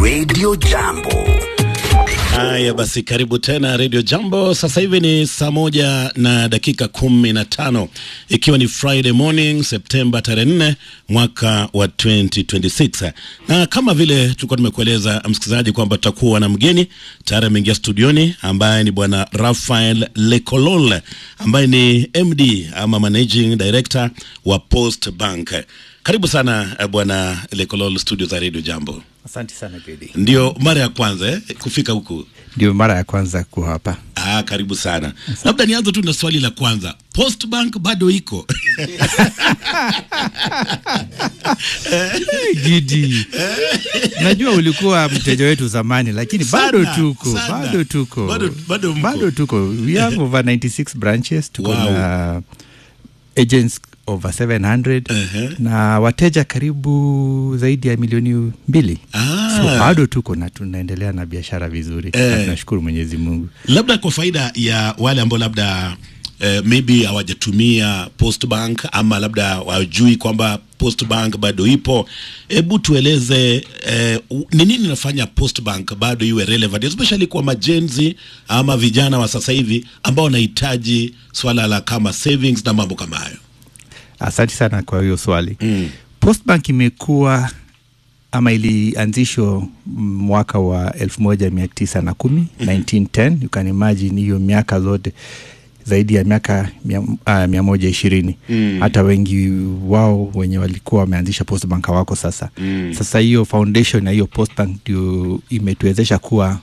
Radio Jambo. Haya basi, karibu tena Radio Jambo. Sasa hivi ni saa moja na dakika kumi na tano ikiwa ni Friday morning Septemba tarehe nne mwaka wa 2026 na kama vile tulikuwa tumekueleza msikilizaji kwamba tutakuwa na mgeni tayari ameingia studioni ambaye ni bwana Rafael Lekolol ambaye ni MD ama managing director wa Post Bank. Karibu sana eh, bwana Lekolol studio za Radio Jambo. Asante sana Gedi. Ndio mara ya kwanza eh, kufika huku. Ndio mara ya kwanza kuwa hapa. Ah, karibu sana. Labda nianze tu na swali la kwanza. Postbank bado iko? Gidi, najua ulikuwa mteja wetu zamani, lakini bado Sana, tuko sana. bado tuko Bado- bado mko. bado tuko. We have over 96 branches, tuko Wow. na agents over 700 Ehe. na wateja karibu zaidi ya milioni mbili. Ah. So bado tuko na tunaendelea na biashara vizuri Eh. na tunashukuru Mwenyezi Mungu. Labda kwa faida ya wale ambao labda eh, maybe hawajatumia Postbank ama labda wajui kwamba Postbank bado ipo, hebu tueleze eh, u- ni nini inafanya Postbank bado iwe relevant especially kwa majenzi ama vijana wa sasa hivi ambao wanahitaji swala la kama savings na mambo kama hayo. Asante sana kwa hiyo swali. Mm. Postbank imekuwa ama ilianzishwa mwaka wa elfu moja mia tisa na kumi 1910 you can imagine hiyo miaka zote zaidi ya miaka mia, uh, mia moja ishirini Mm. hata wengi wao wenye walikuwa wameanzisha postbank hawako sasa Mm. sasa hiyo foundation ya hiyo postbank ndio imetuwezesha kuwa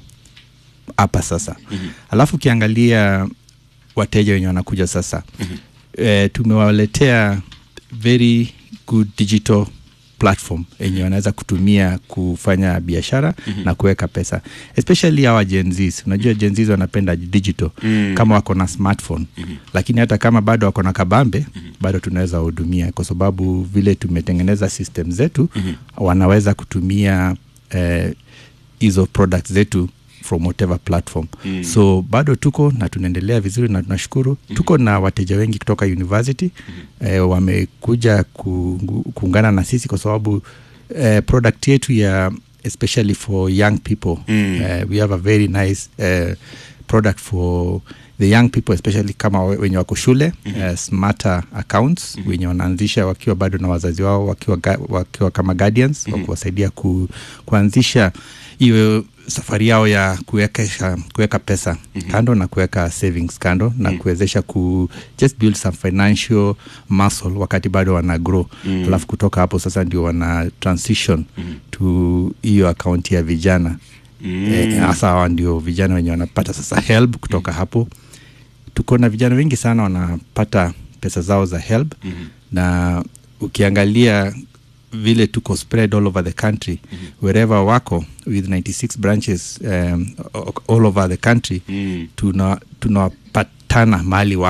hapa sasa mm-hmm. alafu ukiangalia wateja wenye wanakuja sasa mm-hmm. e, tumewaletea very good digital platform yenye wanaweza kutumia kufanya biashara mm-hmm. na kuweka pesa especially hawa jenzis unajua jenzis wanapenda digital mm. kama wako na smartphone mm-hmm. lakini hata kama bado wako na kabambe mm-hmm. bado tunaweza wahudumia kwa sababu vile tumetengeneza system zetu mm-hmm. wanaweza kutumia eh, hizo products zetu from whatever platform mm. so bado tuko na tunaendelea vizuri na tunashukuru mm. tuko na wateja wengi kutoka university mm. eh, wamekuja ku, kuungana na sisi kwa sababu eh, product yetu ya especially for young people mm. eh, we have a very nice eh, product for the young people especially kama we- wenye wako shule mm-hmm. uh, smarter accounts mm-hmm. wenye wanaanzisha wakiwa bado na wazazi wao wakiwa, ga, wakiwa kama guardians mm-hmm. wakuwasaidia ku, kuanzisha hiyo safari yao ya kuwekesha kuweka pesa mm-hmm. kando na kuweka savings kando na mm-hmm. kuwezesha ku just build some financial muscle wakati bado wana grow mm-hmm. alafu kutoka hapo sasa ndio wana transition mm-hmm. to hiyo akaunti ya vijana Eh, hasa hawa ndio vijana wenye wanapata sasa help kutoka hapo tuko na vijana wengi sana wanapata pesa zao za help mm-hmm. na ukiangalia vile tuko spread all over the country mm-hmm. wherever wako with 96 branches um, all over the country Mm. tuna tunawapatana mali wako